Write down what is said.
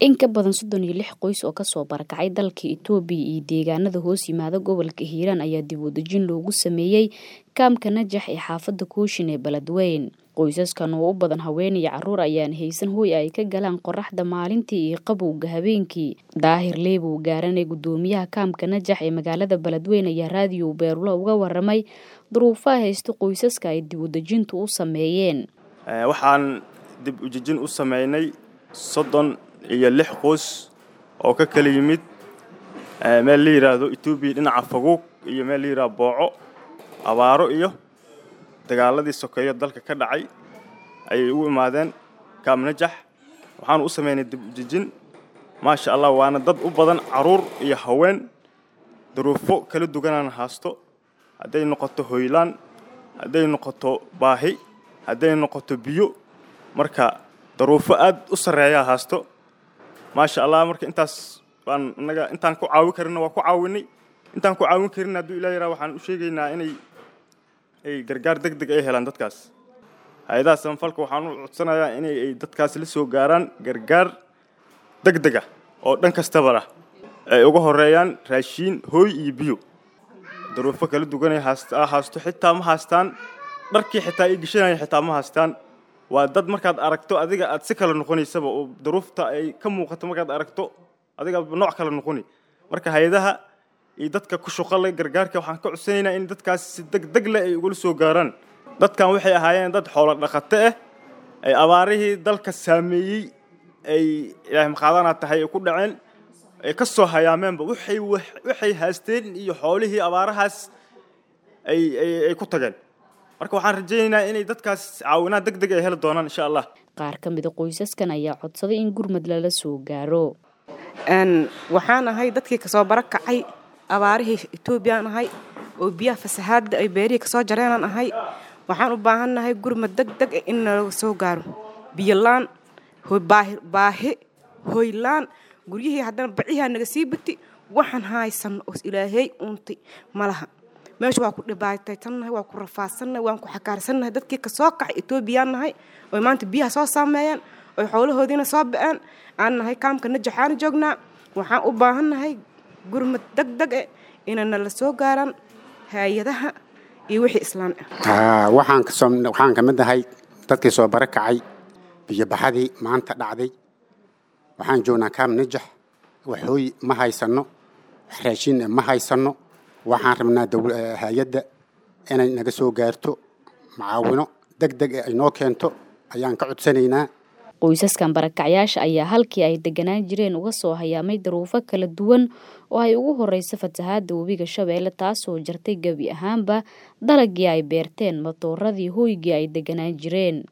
In ka badan soddon iyo lix qoys oo kasoo barakacay dalka Itoobiya iyo deegaanada hoos yimaada gobolka Hiiraan ayaa dib u dejin loogu sameeyey kaamka Najax ee xaafadda Kooshin ee Beledweyne. Qoysaskan oo u badan haween iyo carruur ayaan haysan hoy ay ka galaan qorraxda maalintii iyo qabowga habeenkii. Daahir Leebow Gaarane guddoomiyaha kaamka Najax ee magaalada Beledweyne ayaa raadiyo Beerlo uga warramay duruufaha haysta qoysaska ay dib u dejintu u sameeyeen. waxaan dib u dejin u sameynay soddon iyo lix qoys oo ka kala yimid meel la yidhaahdo etoobiya dhinaca faguug iyo meel la yidhahdo booco abaaro iyo dagaaladii sokeeyo dalka ka dhacay ayay ugu imaadeen kaam najax waxaanu u sameynay dib u dejin maasha allah waana dad u badan carruur iyo haween duruufo kala duwanaan haasto hadday noqoto hoylaan hadday noqoto baahi hadday noqoto biyo marka daruufo aad u sarreeyaa haasto maasha allah marka intaas baan innaga intaan ku caawin karinna waa ku caawinay intaan ku caawin karin hadduu ilaa yaraa waxaan u sheegaynaa inay ay gargaar deg deg ay helaan dadkaas hay-adaha samafalka waxaan u codsanayaa inay ay dadkaas la soo gaaraan gargaar deg deg ah oo dhan kastaba ah ay uga horeeyaan raashiin hooy iyo biyo daruufo kala duwanay haast haasto xitaa ma haastaan dharkii xitaa ay geshanayaan xitaa ma haastaan waa dad markaad aragto adiga aad si kale noqonaysaba oo daruufta ay ka muuqato markaad aragto adiga nooc kale noqoni marka hay-adaha iyo dadka ku shuqale gargaarka waxaan ka codsanaynaa in dadkaas si deg deg leh ay ugula soo gaaraan dadkan waxay ahaayeen dad xoolo dhaqato ah ay abaarihii dalka saameeyey ay ilaahay maqaadanaa tahay ay ku dhaceen ay ka soo hayaameenba waxay waxay haasteen iyo xoolihii abaarahaas ay ay ku tageen marka waxaan rajaynaynaa inay dadkaas caawinaad deg deg ay heli doonaan insha allah Qaar ka mid a qoysaskan ayaa codsaday in gurmad lala soo gaaro. waxaan ahay dadkii kasoo barakacay abaarihii etoobiyaan ahay oo biyaha fasahaadda ay beerihii kasoo jareenaan ahay waxaan u baahannahay gurmad deg deg in nalaga soo gaaro biyolaan baahi hoylaan guryihii haddana bacihaa naga sii bati waxaan haysan oo ilaahay uuntay malaha meesha waa ku dhibaataysannahay waa ku rafaadsannahay waan ku xakaarsannahay dadkii kasoo kaxay etoobiyaan nahay oy maanta biyaha soo saameeyeen oy xoolahoodiina soo ba-een aan nahay kaamka najaxaana joognaa waxaan u baahannahay gurmad deg deg eh inay nala soo gaaraan hay-adaha iyo wixii islaan ah waxaan kasoo waxaan ka mid ahay dadkii soo barakacay biyobaxadii maanta dhacday waxaan joognaa kaam najax waxooy ma haysanno wax raashin ma haysanno waxaan rabnaa hay-adda inay naga soo gaarto macaawino deg deg ee ay noo keento ayaan ka codsanaynaa Qoysaskan barakacyaasha ayaa halkii ay deganaan jireen uga soo hayaamay daruufo kala duwan oo ay ugu horeyso fatahaadda webiga Shabeelle taasoo jartay gebi ahaanba dalagii ay beerteen matooradii hoygii ay deganaan jireen.